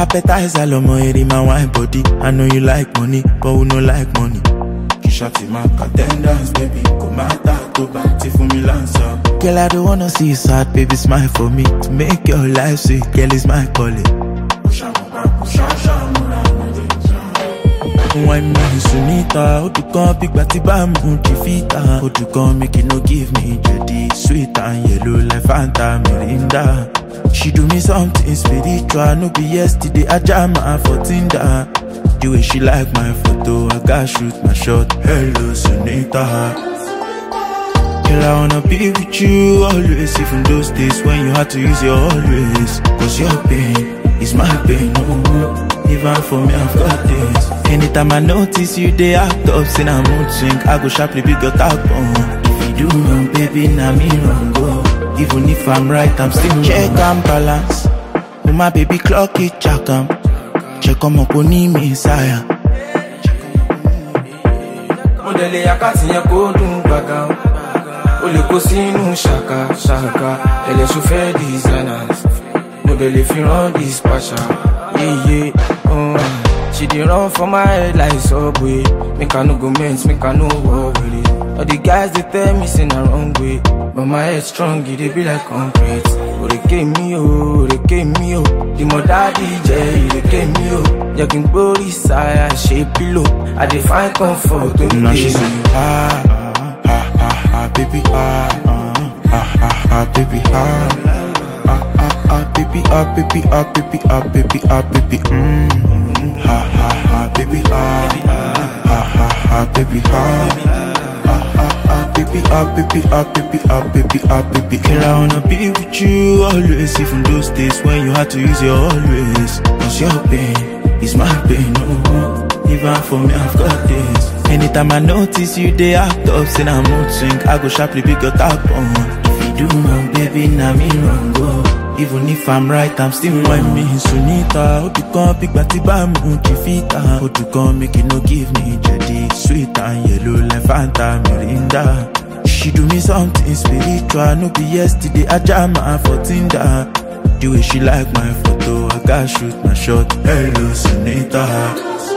Appetizer, lomo, it in my wine body. I know you like money, but who no like money? Kishati my attendance, baby. Come out to party for me lancer. Girl, I don't wanna see you sad, baby. Smile for me to make your life sweet. Girl, it's my calling. Wine me Sunita, Odukan big bati bamu Chifita, Odukan make it no give me Jedi sweet and yellow like Fanta Mirinda. She do me something spiritual, no be yesterday I jam her for Tinder. The way she like my photo, I got shoot my shot. Hello Sunita. Girl, I wanna be with you always Even those days when you had to use your always Cause your pain is my pain, no Even for me, I've got this Anytime I notice you, they act up Sin a mood swing, I go sharply pick your top on If you do wrong, baby, now me wrong, go Even if I'm right, I'm still Check and balance Oh, my baby, clock it, check 'em Check 'em up, on me, sire mo dẹ̀ lè àkáàtì yẹn kó dùn gbàgà o o lè kó sínú ṣàkà ṣàkà ẹlẹ́sùn fẹ́ designers mo dẹ̀ lè fi rán dispatcher yeye um, she dey run for my head like subway make i no go mess make i no war with it all the guys dey tell me say na wrong way but my head strong e dey be like concrete òrèké mi o òrèké mi o ìmọ̀ dáàdi jẹ́ ìrèké mi o jẹ́ kí n gbórí sáyà ṣe pílò i dey find comfort tó Now dé she say, mi. ah, ah, ah, ah, baby, ah, ah, ah, ah, ah, baby, ah, ah, ah, ah, baby, ah, baby, ah, baby, ah, baby, ah, baby, mm, ah, ah, ah, baby, ah, ah, ah, ah, baby, ah, ah, ah, ah, baby, ah, baby, ah, baby, ah, baby, ah, baby. Girl, I wanna be with you always, even those days when you had to use your always. Cause your pain is my pain, no. Even for me, I've got this. Anytime I notice you, they act up, say I'm mood swing. I go sharply pick your top on. If you do wrong, baby, now me wrong, go. Even if I'm right, I'm still wrong. me Sunita, Odukan, big bati bamu, Chifita. Odukan, make it no give me Jedi, sweet and yellow like Fanta Mirinda. She do me something spiritual, no be yesterday, I jam her for Tinder. The way she like my photo, I got shoot my shot. Hello, Sunita.